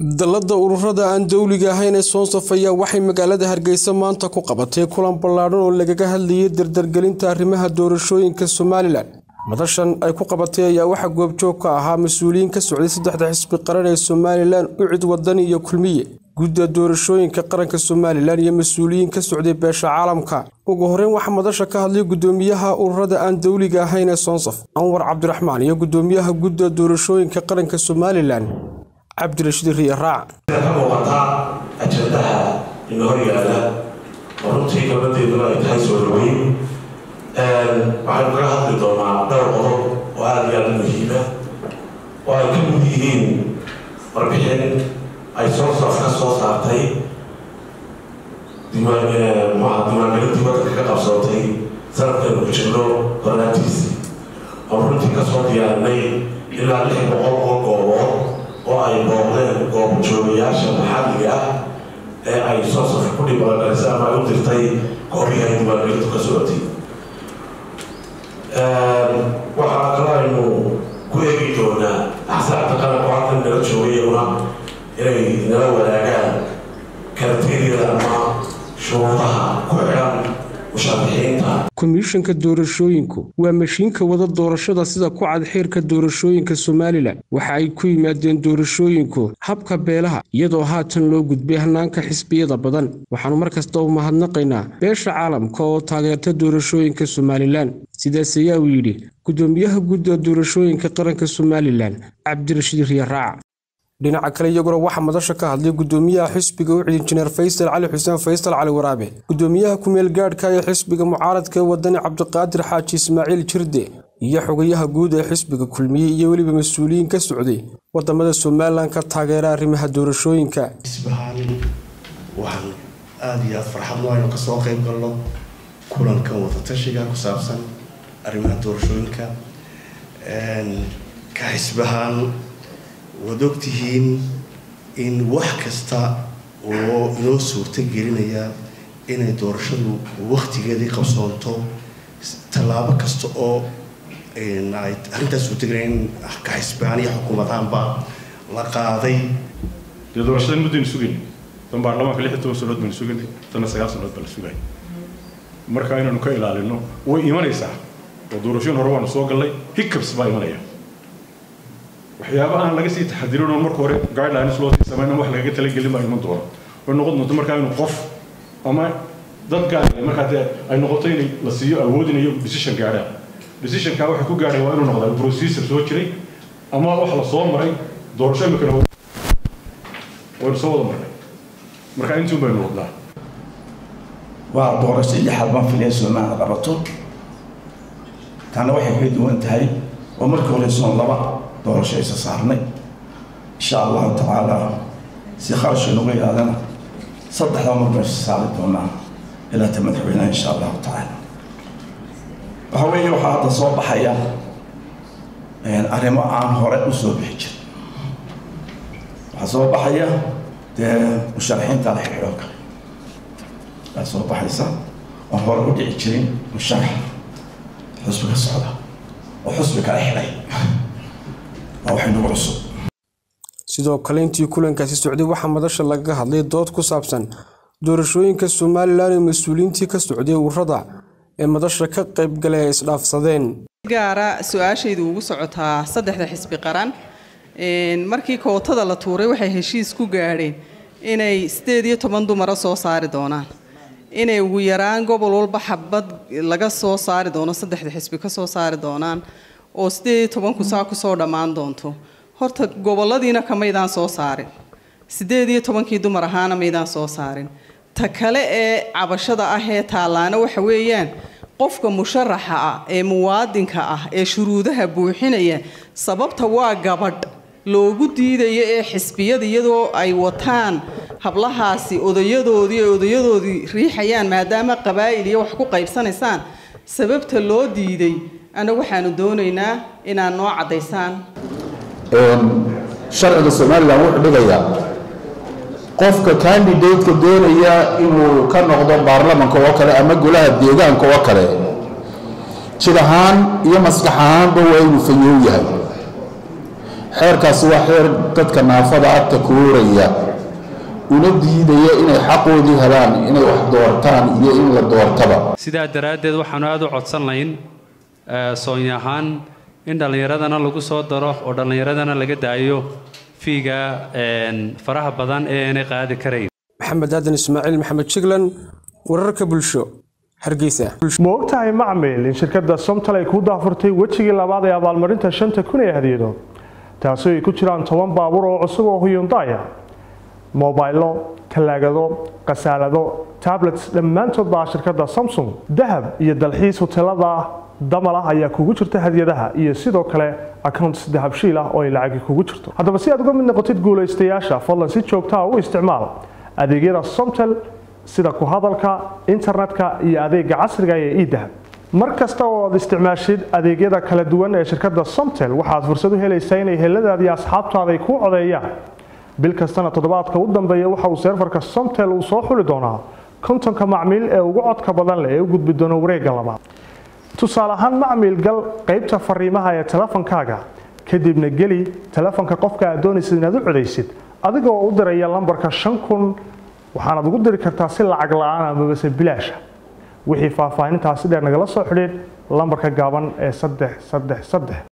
dallada ururada aan dowliga ahayn ee soonsaf ayaa waxay magaalada hargeysa maanta ku qabatay kulan ballaadhan oo lagaga hadlayay dardargelinta arrimaha doorashooyinka somalilan madashan ay ku qabatay ayaa waxaa goobjoog ka ahaa mas-uuliyiin ka socday saddexda xisbi qaran ee somalilan ucid wadani iyo kulmiye gudda doorashooyinka qaranka somalilan iyo mas-uuliyiin ka socday beesha caalamka ugu horeyn waxaa madasha ka hadlay gudoomiyaha ururada aan dowliga ahayn ee soonsaf anwar cabdiraxmaan iyo gudoomiyaha gudda doorashooyinka qaranka somalilan cabdirashiid riya raac ka muuqataa ajandaha ina hor yaala oo runtii gabadheeduna ay tahay soo dhaweyn waxaynu kaga hadli doonaa dhowr qodob oo aada iyo aada u muhiima oo ay ka mid yihiin warbixin ay soosaf ka soo saartay diiwaanmaha diiwaangelintii waddanka ka qabsootay sanadkaynu ku jirno hornaantiisii oo runtii kasoo diyaarinay ilaa lix boqol oo goobood oo ay booqdeen goobjoogayaasha maxalliga ah ee ay soosaf ku dhibaangarisay ama ay u dirtay goobihii ay diiwaangelintu ka socotay waxaa kaloo aynu ku eegi doonaa axsaabta qaranku halkan nala joogayuna inay nala wadaagaan karateeriyada ama shuruudaha ku xidhan musharaxiinta komishanka doorashooyinku waa mashiinka wada doorashada sida ku cad xeerka doorashooyinka somalilan waxa ay ku yimaadeen doorashooyinku habka beelaha iyadoo haatan loo gudbay hanaanka xisbiyada badan waxaanu mar kasta u mahadnaqaynaa beesha caalamka oo taageerta doorashooyinka somalilan sidaas ayaa uu yidhi gudoomiyaha gudda doorashooyinka qaranka somalilan cabdirashiid riya raac dhinaca kale iyaguna waxaa madasha ka hadlay gudoomiyaha xisbiga ucid injineer faysal cali xuseen faysal cali waraabe gudoomiyaha ku-meel gaadhka ee xisbiga mucaaradka ee wadani cabdiqaadir xaaji ismaaciil jirde iyo xogayaha guud ee xisbiga kulmiye iyo weliba mas-uuliyiin ka socday wadamada somalilan ka taageera arrimaha doorashooyinka xisbahaan waxaan aada iyo aada farxadno aynu kasoo qeyb galno kulankan wadatashiga ku saabsan arrimaha doorashooyinka ka xisbahaan waad ogtihiin in wax kasta oo inoo suurto gelinaya inay doorashadu waktigeedii qabsoonto tallaabo kasta oo ay arrintaas suurtagelin in kaxisbaan iyo xukuumadaanba la qaaday dee doorashadan muddaynu sugayna tan baarlamaanka lix iyo toban sanood baynu sugaynay tanna sagaal sanood baa la sugaya marka inaynu ka ilaalino way imanaysaa oo doorashooyin hore waanu soo gallay hiccups baa imanaya waxyaaba aan laga sii taxadirin oo marka hore guidelines loo sii samayna wax lagaga talagelin baa iman doona way noqon doonto markaa inuu qof ama dad gaar markaa dee ay noqoto in la siiyo awoodinayo decision gaadhaan decisionkaa waxay ku gaadhay waa inuu noqdaa procedure soo jiray ama wax la soo maray doorasho imikana waynu soo wada marnay markaa intuun baynu wadnaa waa doorasho lixaad baan filaya soomaaliya qabato taana waxay ka duwan tahay oo markii hore soon laba doorasho isa saarnay insha allahu tacaala si kharashka nagu yaadana saddexda mar baan isa saari doonaa ilaa ta madaxweynaha insha allahu tacaala waxa weeye waxaa hadda soo baxaya arrimo aan hore u soo bixi jirin waxaa soo baxaya dee musharaxiinta la xidhiidho kale baa soo baxaysa oon hore u dhici jirin musharax xusbi ka socda oo xusbi kala xidhay sidoo kale intii kulankaasi socday waxaa madasha lagaga hadlay dood ku saabsan doorashooyinka somalilan ee mas-uuliyiintii ka socday ururada ee madasha ka qaybgalay ay isdhaafsadeen gaara su-aashaydu ugu socotaa saddexda xisbi qaran markii kootada la tuuray waxay heshiis ku gaadheen inay sideed iyo toban dumara soo saari doonaan inay ugu yaraan gobol walba xabad laga soo saari doono saddexda xisbi ka soo saari doonaan oo sideed iyo tobanku saa kusoo dhammaan doonto horta goboladiina kamaydaan soo saarin sideed iyo tobankii dumar ahaana maydaan soo saarin ta kale ee cabashada ah ee taallaana waxa weeyaan qofka musharaxa ah ee muwaadinka ah ee shuruudaha buuxinaya sababta waa gabadh loogu diidayo ee xisbiyada iyadoo ay wataan hablahaasi odayadoodii ee odayadoodii riixayaan maadaama qabaa'il iyo wax ku qaybsanaysaan sababta loo diiday ana waxaanu doonaynaa inaad noo caddaysaan sharciga somalilan wuxuu dhigayaa qofka candidateka doonaya inuu ka noqdo baarlamanka oo kale ama golaha deegaanka oo kale jir ahaan iyo maskax ahaanba waa inuu fayow yahay xeerkaasi waa xeer dadka naafada agta kuuraya una diidaya inay xaqoodii helaan inay wax doortaan iyo in la doortaba sidaa daraaddeed waxaanu aada u codsan layn soony ahaan in dhallinyaradana lagu soo daro oo dhallinyaradana laga daayo fiiga faraha badan ee aanay qaadi karayn maxamed aadan ismaaciil maxamed jiglan wararka bulsho hargeysa ma ogtahay macmil in shirkadda somtal ay kuu daafurtay wejigii labaad ee abaalmarinta shanta kun ee hadiyado taasoo ay ku jiraan toban baabuur oo cusub oo huyundaya mobaylo talaagado khasaalado tablets dhammaantood baa shirkadda samsung dahab iyo dalxiis hoteelada damal ah ayaa kugu jirta hadiyadaha iyo sidoo kale accounts dahabshiil ah oo ay lacagi kugu jirto haddaba si aad uga mid noqotid guulaystayaasha fadlan si joogtaa u isticmaal adeegyada somtel sida ku hadalka internetka iyo adeega casriga ee idahab mar kasta oo aad isticmaashid adeegyada kala duwan ee shirkadda somtel waxaad fursad u helaysaa inay heladaada iyo asxaabtaada ay kuu codeeyaan bil kastana toddobaadka u dambeeya waxa uu seerfarka somtel uu soo xuli doonaa kontonka macmiil ee ugu codka badan leh ee u gudbi doona wareegga labaad tusaale ahaan macmiil gal qaybta fariimaha ee telefonkaaga kadibna geli telefonka qofka aad doonaysid inaad u codaysid adigoo u diraya lambarka shan kun waxaanaad ugu diri kartaa si lacag la-aan amabase bilaasha wixii faahfaahintaasi dheer nagala soo xidhiid lambarka gaaban ee saddex saddex saddex